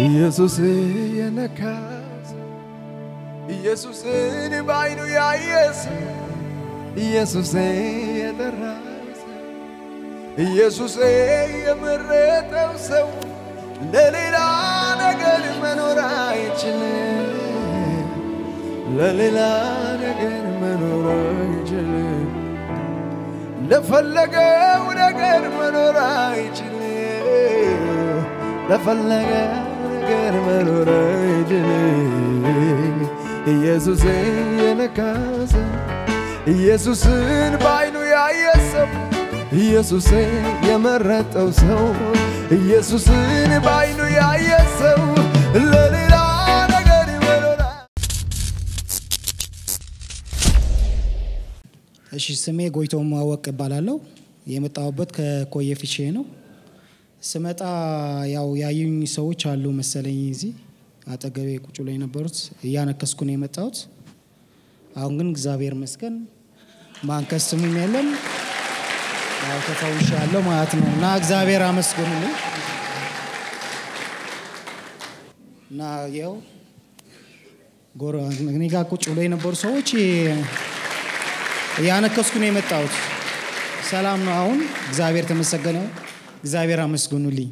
ኢየሱስ የነካስ ኢየሱስን በዓይኑ ያየስ ኢየሱስ የጠራስ ኢየሱስ የመረጠው ሰው ለሌላ ነገር መኖር አይችልም። ለሌላ ነገር መኖር አይችልም። ለፈለገው ነገር መኖር አይችልም። ለፈለገው ነገር መኖር አይችልም። ኢየሱስ የነካሰ ኢየሱስን በዓይኑ ያየ ሰው ኢየሱስ የመረጠው ሰው ኢየሱስን በዓይኑ ያየ ሰው ለሌላ ነገር መኖር እሺ ስሜ ጎይቶም ማወቅ እባላለሁ። የመጣሁበት ከኮየ ፊቼ ነው። ስመጣ ያው ያዩኝ ሰዎች አሉ መሰለኝ እዚህ አጠገቤ ቁጭ ብለው የነበሩት እያነከስኩ ነው የመጣሁት። አሁን ግን እግዚአብሔር ይመስገን ማንከስ ስሙም የለም ያው ተፈውሻለሁ ማለት ነው እና እግዚአብሔር አመስግኑልኝ እና ያው ጎረ እኔ ጋር ቁጭ ብለው የነበሩ ሰዎች እያነከስኩ ነው የመጣሁት። ሰላም ነው አሁን። እግዚአብሔር ተመሰገነ። እግዚአብሔር አመስግኑልኝ።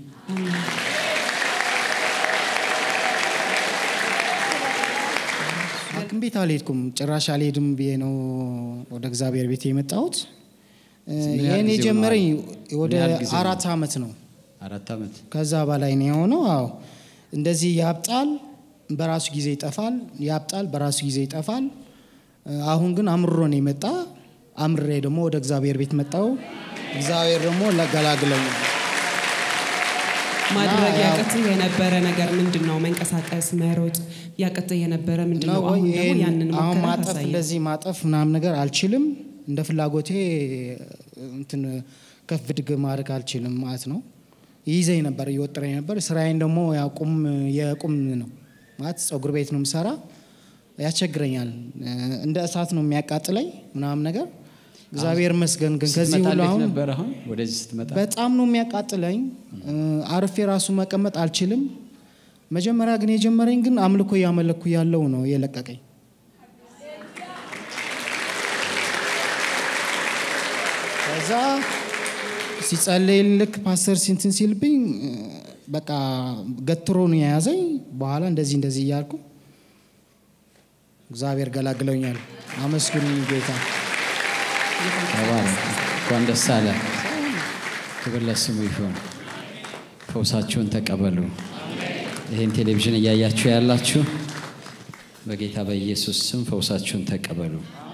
ሐኪም ቤት አልሄድኩም፣ ጭራሽ አልሄድም ብዬ ነው ወደ እግዚአብሔር ቤት የመጣሁት። ምን ያህል ይህን ጊዜ የጀመረኝ ሆነዋል? ወደ ምን ያህል ጊዜ አራት ዓመት ነው። አራት ዓመት ከዛ በላይ ነው የሆነው። አዎ እንደዚህ ያብጣል፣ በራሱ ጊዜ ይጠፋል፣ ያብጣል፣ በራሱ ጊዜ ይጠፋል። አሁን ግን አምሮ ነው የመጣ። አምሬ ደግሞ ወደ እግዚአብሔር ቤት መጣው። እግዚአብሔር ደግሞ ለገላግለኝ ማድረግ እና ያው- ያቅትህ የነበረ ነገር ምንድን ነው? መንቀሳቀስ፣ መሮጥ ያቅትህ የነበረ ምንድን ነው? ነው አሁን ወይ? ደግሞ ይሄን ያንን አሁን ሞከረህ ማጠፍ አሳየን። እንደዚህ ማጠፍ ምናምን ነገር አልችልም። እንደ ፍላጎቴ እንትን ከፍ ድግ ማድረግ አልችልም ማለት ነው። ይይዘኝ ነበር፣ እየወጠረኝ ነበር። ስራዬን ደግሞ ያው ቁም የቁም ነው ማለት ፀጉር ቤት ነው የምሰራ። ያስቸግረኛል። እንደ እሳት ነው የሚያቃጥለኝ ምናምን ነገር። እግዚአብሔር ይመስገን ግን ከዚህ ስትመጣ ሁሉ እንዴት አሁን ነበር? አሁን ወደዚህ ስትመጣ በጣም ነው የሚያቃጥለኝ። አርፌ ራሱ መቀመጥ አልችልም። መጀመሪያ ግን የጀመረኝ ግን አምልኮ እያመለኩ ያለው ነው የለቀቀኝ። ከዛ ሲጸለይ ልክ ፓስተር ሲንትን ሲልብኝ በቃ ገትሮ ነው የያዘኝ። በኋላ እንደዚህ እንደዚህ እያልኩ እግዚአብሔር ገላግለውኛል። አመስግኑኝ ጌታ። ተባረክ። እንኳን ደስ አለ። ክብር ለስሙ ይሁን። ፈውሳችሁን ተቀበሉ። ይህን ቴሌቪዥን እያያችሁ ያላችሁ በጌታ በኢየሱስ ስም ፈውሳችሁን ተቀበሉ።